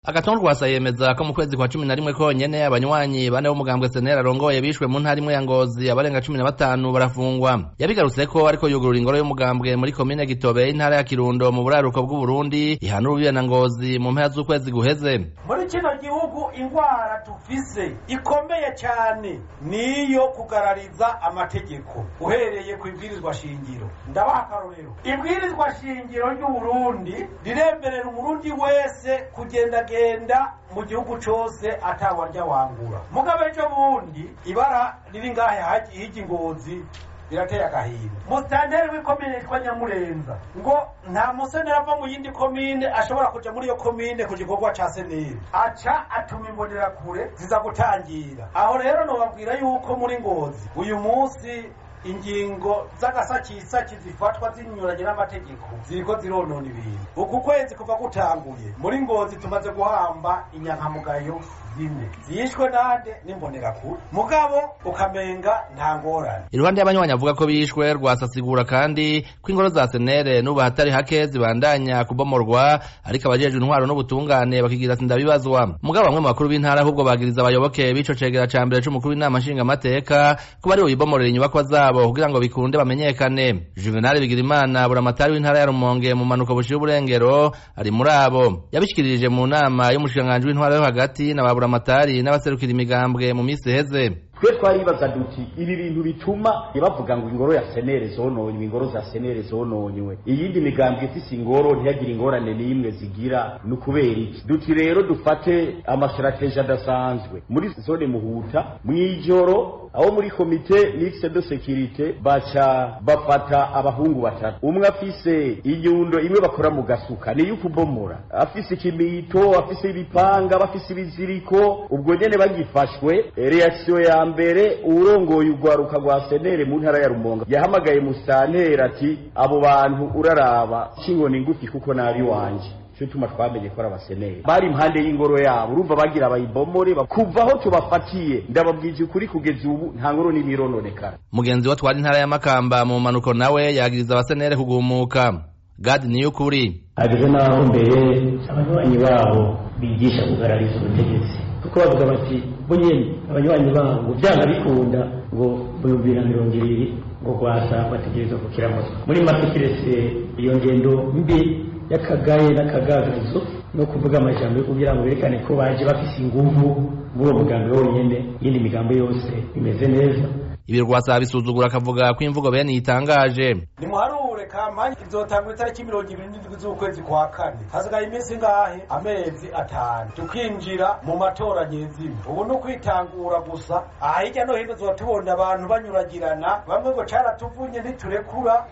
agatonde rwasa yemeza ko mu kwezi kwa cumi na rimwe konyene abanywanyi bane b'umugambwe senera arongoye bishwe mu ntara imwe ya ngozi abarenga cumi na batanu barafungwa yabigarutseko ariko yugurura ingoro y'umugambwe muri komine gitobe y'intara ya kirundo mu buraruko bw'uburundi ihana urubibe na ngozi mu mpera z'ukwezi guheze muri kino gihugu ingwara tufise ikomeye cyane niyo kugarariza amategeko uhereye ku ibwirizwa shingiro ndabaha akarorero ibwirizwa shingiro ry'uburundi riremerera umurundi wese kugenda genda mu gihugu cose atawarya wangura mugabe ejo bundi ibara riri ngahe hijya ingozi birateye agahinda musitanteri w'ikomine yitwa nyamurenza ngo nta museneri ava mu yindi komine ashobora kuja muri iyo komine ku gikorwa ca seneri aca atuma imbonerakure ziza gutangira aho rero nobabwira yuko muri ngozi uyu munsi ingingo z'agasakisaki zifatwa zinyuranye n'amategeko ziriko zironona ibintu uku kwezi kuva gutanguye muri ngozi tumaze guhamba inyankamugayo zine zishwe nande n'imbonerakure mugabo ukamenga nta ngorane iruhande y'abanywanyi avuga ko bishwe rwasasigura kandi ko ingoro za senere n'ubu hatari hake zibandanya kubomorwa ariko abajejwe intwaro n'ubutungane bakigira ati ndabibazwa mugabo bamwe mu bakuru b'intara ahubwo bagiriza abayoboke b'ico cegera ca mbere c'umukuru w'inama nshingamateka ko bari bubomorera inyubakwa zabo kugira ngo bikunde bamenyekane juvenal bigirimana buramatari w'intara ya rumonge mu manuko bushira uburengero ari muri abo yabishikirije mu nama y'umushikiranganji w'intwara yo hagati na ba buramatari n'abaserukira imigambwe mu misi iheze twe twaribaza duti ibi bintu bituma bavuga ngo ingoro ya senere zononywe ingoro za senere zononywe iyindi migambwe ifise ingoro ntiyagire ingorane n'imwe zigira ni ukubera iki duti rero dufate amasitrategi adasanzwe muri zone muhuta mw'ijoro aho muri komite mixte de securite baca bafata abahungu batatu umwe afise inyundo imwe bakora mu gasuka niyo kubomora afise ikimito afise ibipanga bafise ibiziriko ubwo nyene bagifashwe reaction ya mbere uwurongoye urwaruka rwa senere mu ntara ya rumonga yahamagaye musantera ati abo bantu uraraba kingona ngufi kuko nabi wanje cyo tuma twamenye ko ari abaseneri bari impande y'ingoro yabo urumva bagira abayibomore kuva aho tubafatiye ndababwije ukuri kugeza ubu nta ngoro n'imirononekara mugenzi wa twari intara ya makamba mu manuko nawe yagiriza abasenere kugumuka gadi niyo ukuri ageze n'aho mbere abanywanyi babo bigisha kugarariza ubutegetsi kuko bavuga bati bo nyene abanywanyi babo ngo byanga bikunda ngo mu bihumbi na mirongo ibiri ngo rwasa bategerezwa kukiramutwa muri make kiretse iyo ngendo mbi y'akagaye n'akagagazo no kuvuga amajambo yo kugira ngo berekane ko baje bafise inguvu muri uwo mugambi wonyene iyindi migambo yose imeze neza ibi rwasa bisuzugura akavuga ko imvugo bene yitangaje nimuharure kampanye izotangwa itariki mirongo ibiri n'indwi z'ukwezi kwa kane hasigaye iminsi ngahe amezi atanu tukinjira mu matora nyezina ubu ni ukwitangura gusa aha hirya no hino tuba tubona abantu banyuragirana bamwe ngo caratuvunye ntiturekura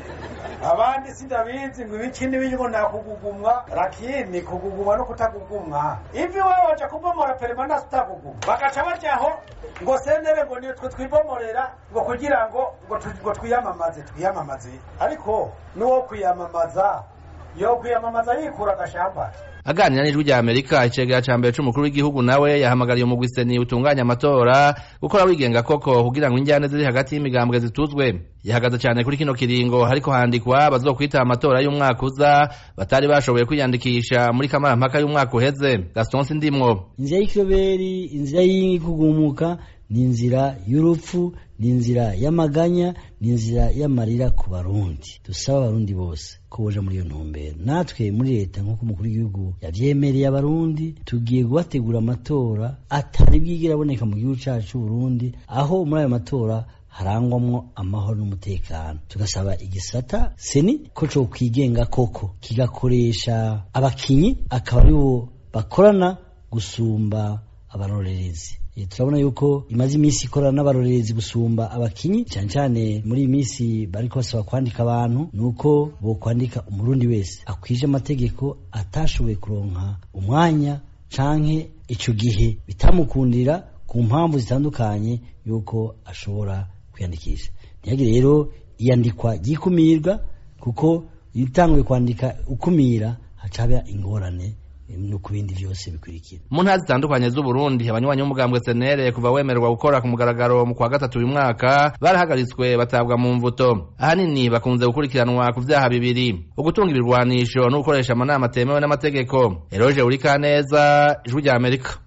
abandi sindabizi ngo ibiki n'ibirimo nakugugumwa lakini kugugumwa no kutagugumwa ivi wewe waja kubomora permanence utagugumwa bagaca bajaho ngo senere ngo nitwe twibomorera ngo kugira ngo ngo twiyamamaze twiyamamaze ariko n'uwo kwiyamamaza yo kwiyamamaza yikura agashambara aganira n'ijwi rya amerika icegera ca mbere c'umukuru w'igihugu nawe yahamagariye umugwi seni utunganya amatora gukora wigenga koko kugira ngo injyane ziri hagati y'imigambwe zituzwe yahagaze cyane kuri kino kiringo hariko handikwa bazokwita amatora y'umwaka uza batari bashoboye kwiyandikisha muri kamarampaka y'umwaka uheze gaston sindimwo inzira y'ikoberi inzira y'ikugumuka ni inzira y'urupfu ni inzira y'amaganya ni inzira y'amarira ku barundi dusaba abarundi bose ko boja muri iyo ntumbero natwe muri leta nk'uko umukuru w'igihugu yavyemereye abarundi tugiye kubategura amatora atari bwigira aboneka mu gihugu cacu c'uburundi aho muri ayo matora harangwamwo amahoro n'umutekano tugasaba igisata seni ko co kwigenga koko kigakoresha abakinyi akaba aribo bakorana gusumba abarorerezi turabona yuko imaze iminsi ikorana n'abarorerezi gusumba abakinyi cyane cyane muri iyi minsi bariko basaba kwandika abantu nuko bo kwandika umurundi wese akwije amategeko atashoboye kuronka umwanya canke ico gihe bitamukundira ku mpamvu zitandukanye yuko ashobora kwiyandikisha ntihagire rero iyandikwa ryikumirwa kuko iyo utanguye kwandika ukumira hacaba ingorane no ku bindi vyose bikurikira mu ntara zitandukanye z'uburundi abanywanyi b'umugambwe senere kuva wemererwa gukora ku mugaragaro mu kwa gatatu uyu mwaka barahagaritswe batabwa mu mvuto ahanini bakunze gukurikiranwa ku vyaha bibiri ugutunga ibirwanisho no gukoresha amanama atemewe n'amategeko eroje urikaneza ijwi rya amerika